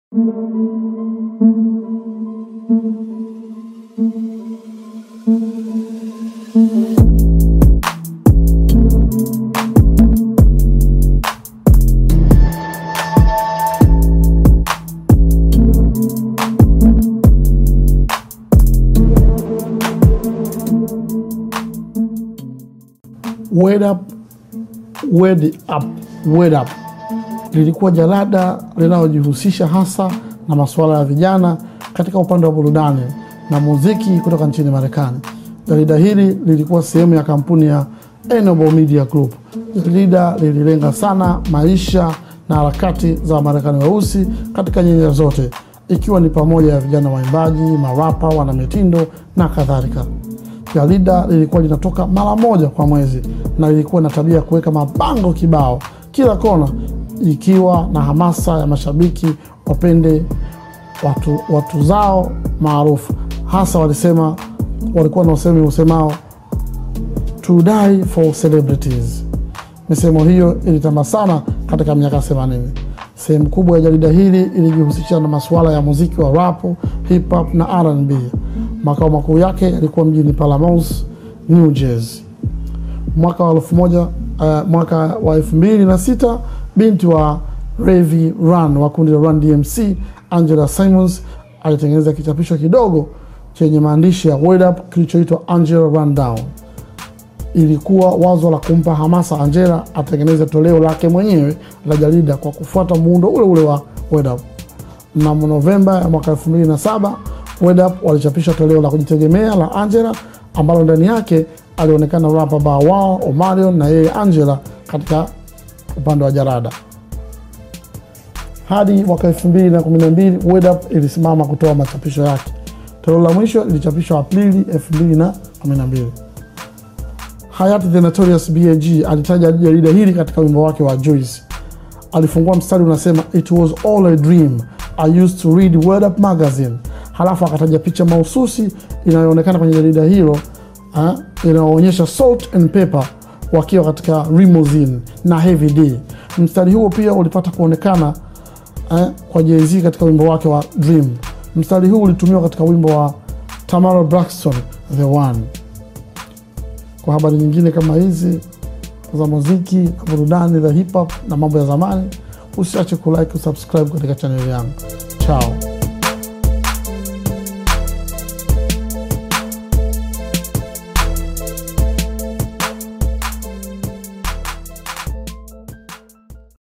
Word Up, Word Up, Word Up lilikuwa jarada linalojihusisha hasa na masuala ya vijana katika upande wa burudani na muziki kutoka nchini Marekani. Jarida hili lilikuwa sehemu ya kampuni ya Enable Media Group. Jarida lililenga sana maisha na harakati za Wamarekani weusi katika nyanja zote, ikiwa ni pamoja ya vijana waimbaji, marapa, wanamitindo na kadhalika. Jarida lilikuwa linatoka mara moja kwa mwezi na lilikuwa na tabia ya kuweka mabango kibao kila kona, ikiwa na hamasa ya mashabiki wapende watu, watu zao maarufu. Hasa walisema walikuwa na usemi usemao to die for celebrities. Misemo hiyo ilitamba sana katika miaka 80. Sehemu kubwa ya jarida hili ilijihusisha na masuala ya muziki wa rap, hip hop na R&B. Makao makuu yake yalikuwa mjini Palamous, New Jersey. Mwaka wa elfu moja uh, mwaka wa elfu mbili na sita binti wa Ravi Run wa kundi la Run DMC Angela Simmons alitengeneza kichapisho kidogo chenye maandishi ya Word Up kilichoitwa Angela Run Down. Ilikuwa wazo la kumpa hamasa Angela atengeneze toleo lake mwenyewe la jarida kwa kufuata muundo ule ule wa Word Up. Mnamo Novemba ya mwaka 2007 Word Up walichapisha toleo la kujitegemea la Angela ambalo ndani yake alionekana rapa Bow Wow, Omarion na yeye Angela katika upande wa jarada. Hadi mwaka 2012 Word Up ilisimama kutoa machapisho yake. Toleo la mwisho lilichapishwa Aprili 2012. Hayati The Notorious B.I.G. alitaja jarida hili katika wimbo wake wa Juice. Alifungua mstari unasema, it was all a dream I used to read Word Up magazine. Halafu akataja picha mahususi inayoonekana kwenye jarida hilo inayoonyesha Salt and Pepper wakiwa katika limousine na Heavy D. Mstari huo pia ulipata kuonekana eh, kwa Jay-Z katika wimbo wake wa Dream. Mstari huu ulitumiwa katika wimbo wa Tamara Braxton The One. Kwa habari nyingine kama hizi za muziki na burudani za hip hop na mambo ya zamani, usiache kulike, kusubscribe katika chaneli yangu. Chao.